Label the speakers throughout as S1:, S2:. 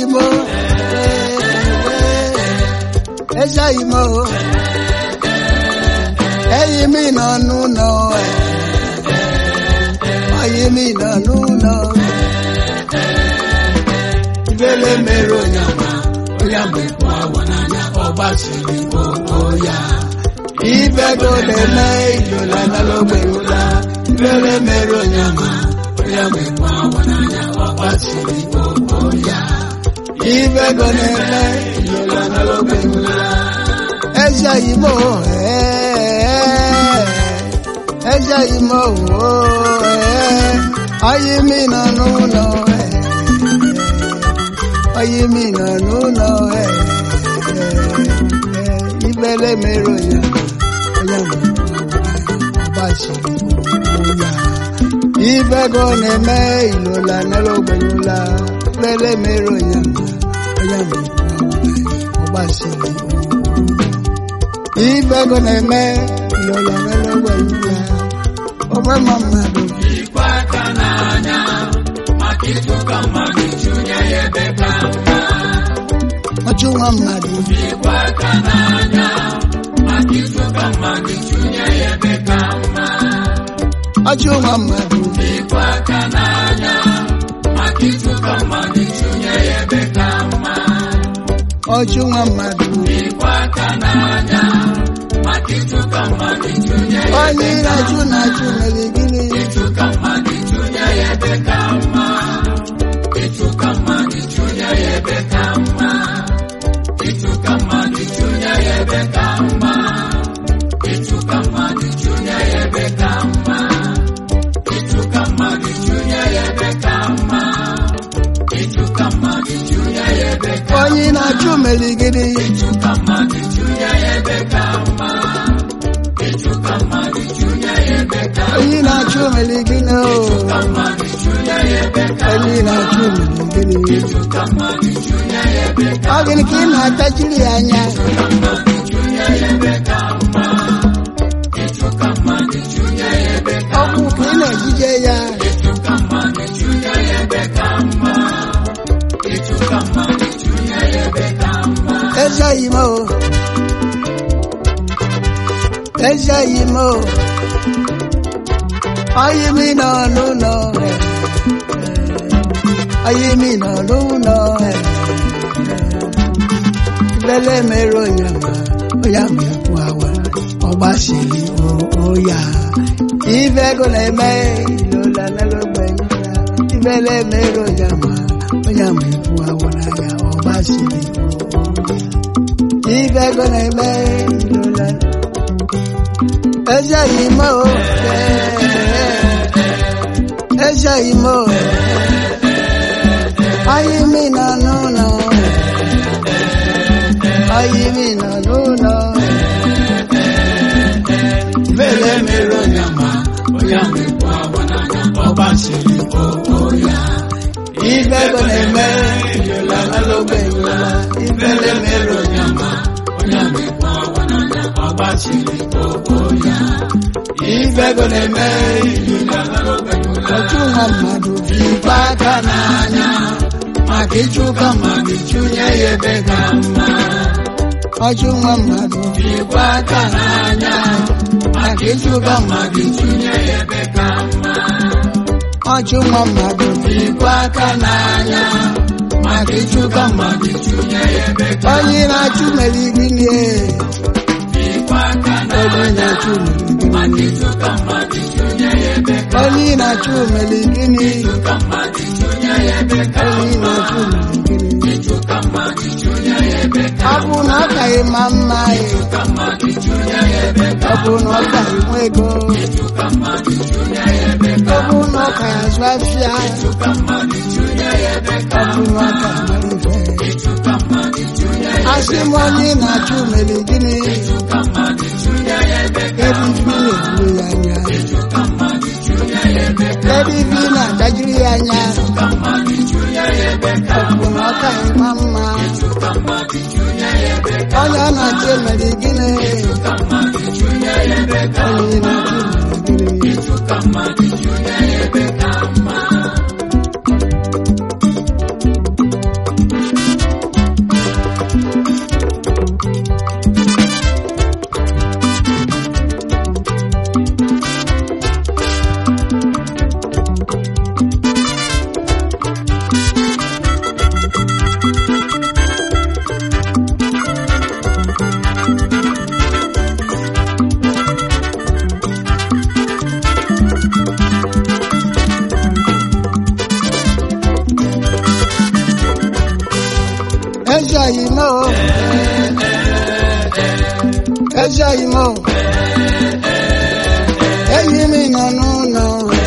S1: Imo Ẹja Imo Ẹyin mi nọ n'ụlọ Ọyị mi nọ n'ụlọ
S2: Ibele mere onye ama, onye ama ekwu awa n'anya, ọ gbasiri okpo ya.
S1: Ibego na-eme ijola n'alogbeyola
S2: Ibele mere onye ama, onye ama ekwu awa n'anya, ọ gbasiri okpo ya.
S1: Ibego na-eme ijola n'alogbeyola Ẹja Imo Ẹja Imo Ọyị mi nọ n'ụlọ Ọyị mi nọ n'ụlọ Ibele mere onye onye ọgbasiri ya Ibego na-eme ilola n'alogbeyola Ibele mere onye onye ọgbasiri Ibego na-eme ilola n'alogbeyola Ọgbama mmadụ
S2: Ikwe aka n'anya, maka ịtụka mmadụ chụnye ya ebe ka mma.
S1: ọchụ nwa mmadụ
S2: Ikwe aka n'anya, maka ịtụka mmadụ chụnye ya ebe ka mma.
S1: ọchụ nwa mmadụ
S2: Ikwe aka n'anya, maka ịtụka mmadụ chụnye ya ebe ka mma.
S1: ọchụ nwa mmadụ
S2: Ikwe aka n'anya, maka ịtụka mmadụ chụnye ya
S1: onye na-achụ na-achụ mere gịnị
S2: ịtụka mmadụ chụnye ya ebe ka mma. Ịtụka mmadụ chụnye ya ebe ka mma. Ịtụka mmadụ chụnye ya ebe ka mma. Ịtụka mmadụ chụnye ya ebe ka mma. Ịtụka mmadụ chụnye ya ebe ka mma. Ịtụka mmadụ chụnye ya ebe ka
S1: onye na-achụ mere gịnị
S2: Ịtụka mmadụ chụnye ya ebe ka mma. Ịtụka mmadụ chụnye ya ebe ka
S1: onye na-achụ mere gịnị o
S2: Ịtụka mmadụ chụnye ya ebe ka
S1: onye na-achụ mere gịnị
S2: Ịtụka mmadụ chụnye ya ebe ka
S1: ọ gịnị ka ị na-atachiri ya anya
S2: mmadụ chụnye ya ebe ka mma. Ịtụka mmadụ chụnye ya ebe ka
S1: ọgwụ ka ị na-ejije ya
S2: Ịtụka mmadụ chụnye ya ebe ka mma. Ịtụka mmadụ chụnye ya ebe ka mma.
S1: eze ime o eze ime o onye mi nọ n'ụlọ onye mi nọ n'ụlọ lele mere onye ma onye ma ekwu awa ọgbasiri oya ife ego na-eme ilola n'elogbe ibele mere onye ma onye ma ekwu awa n'anya ọgbasiri ife ego na-eme ilola eze ime o eze ime o anyị mi nọ n'ụlọ anyị mi nọ n'ụlọ
S2: Ibele mere onye ama, onye ama ekwu awa n'anya, ọ gbasiri okpo ya.
S1: ife ego na-eme ilola n'elogbe ilola
S2: Ibele mere onye ama, onye ama ekwu awa n'anya, ọ gbasiri okpo ya.
S1: ife ego na-eme otu nwa mmadụ
S2: Ikwe aka n'anya, maka ịchụka mmadụ chụnye ya ebe ka mma.
S1: ọchụ nwa mmadụ
S2: Ikwe aka n'anya, maka ịchụka mmadụ chụnye ya ebe ka mma.
S1: ọchụ nwa mmadụ
S2: Ikwe aka n'anya, maka ịchụka mmadụ chụnye ya ebe ka
S1: onye na-achụ mere gịnị
S2: Ikwe aka
S1: onye
S2: n'anya,
S1: na-achụ mere gịnị
S2: maka ịchụka mmadụ chụnye ya ebe ka
S1: onye na-achụ mere gịnị
S2: ịchụka mmadụ chụnye ya ebe ka
S1: onye na-achụ mere gịnị
S2: ịchụka mmadụ chụnye ya ebe ka
S1: ọ bụ na ọ kaghị ma mma
S2: ịchụka mmadụ chụnye ya ebe ka
S1: ọ bụ na ọ kaghị nwe ego
S2: ịchụka mmadụ chụnye ya ebe ka
S1: ọ bụ na ọ kaghị azụ afịa
S2: ịchụka mmadụ chụnye ya ebe ka
S1: ọ bụ na ọ kaghị mara ife
S2: ịchụka mmadụ chụnye ya
S1: asị m onye na-achụ mere gịnị
S2: ịchụka mmadụ chụnye ya ebe ka
S1: ebe ife na-eburu ya anya
S2: ịchụka mmadụ chụnye ya ebe ka
S1: ebe ife na-adajiri ya anya
S2: ịchụka mmadụ chụnye ya ebe ka
S1: ọ bụ na ọ kaghị ma mma
S2: ịchụka mmadụ chụnye ya ebe ka
S1: onye ọ na-achụ mere gịnị
S2: ịchụka mmadụ chụnye ya ebe ka
S1: onye na-achụ mere gịnị
S2: ịchụka mmadụ chụnye ya ebe ka mma
S1: ezi oyi m o. enyi m nọ n'ụlọ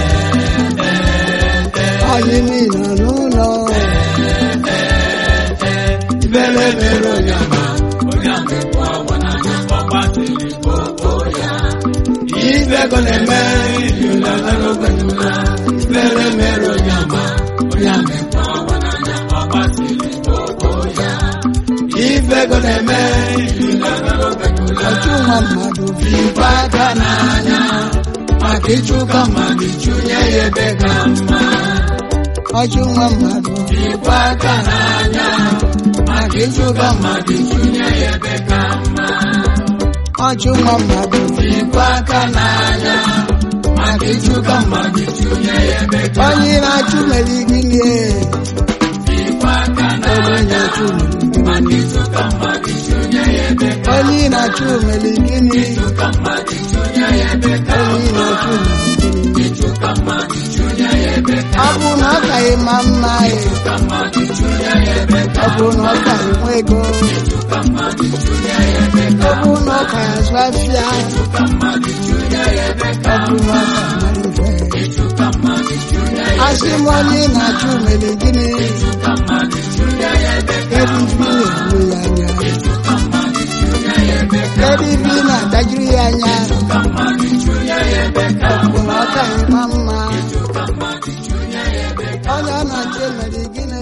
S1: oyi m nọ n'ụlọ
S2: Ibele mere onye ama, onye amịkwa awa n'anya, ọ gbasiri gbogbo ya. Ibe ego na-eme ịlụla n'ogbenụla. Ibele mere onye ama, onye amịkwa awa n'anya, ọ gbasiri gbogbo ya. Ibe ego na-eme ịlụla n'ogbenụla.
S1: ọchụ nwa mmadụ
S2: Ibe aka n'anya, maka ịchụka mmadụ chụnye ya ebe ka mma.
S1: ọchụ nwa mmadụ
S2: Ibe aka n'anya, maka ịchụka mmadụ chụnye ya ebe ka mma.
S1: ọchụ nwa mmadụ
S2: Ikwe aka n'anya maka ịchụka mmadụ chụnye ya ebe ka
S1: onye na-achụ mere gịnị
S2: Ikwe aka n'anya maka ịchụka mmadụ chụnye ya ebe ka
S1: onye na-achụ mere gịnị
S2: ịchụka mmadụ chụnye ya ebe ka
S1: onye na-achụ mere gịnị
S2: ịchụka mmadụ chụnye ya ebe ka
S1: ọ bụ na ọ ka ịma mma ị,
S2: ịchụka mmadụ chụnye ya ebe ka
S1: ọ bụ na ọ ka enwe ego
S2: ịchụka mmadụ chụnye ya ebe ka
S1: ọ bụ na ọ ka azụ afịa
S2: ịchụka mmadụ chụnye ya ebe ka
S1: ọ bụ na ọ ka mara ife
S2: ịchụka mmadụ chụnye ya
S1: asị m onye na-achụ mere gịnị
S2: ịchụka mmadụ chụnye ya ebe ka
S1: kedu ife ị na-egbu ya anya
S2: ịchụka mmadụ chụnye ya ebe ka
S1: kedu ife ị na-adajiri ya anya
S2: ka mmadụ chụnye ya ebe ka
S1: ọ bụ na ọ ka ịma mma
S2: ka mmadụ chụnye ya ebe
S1: onye ọ na-achụ mere gịnị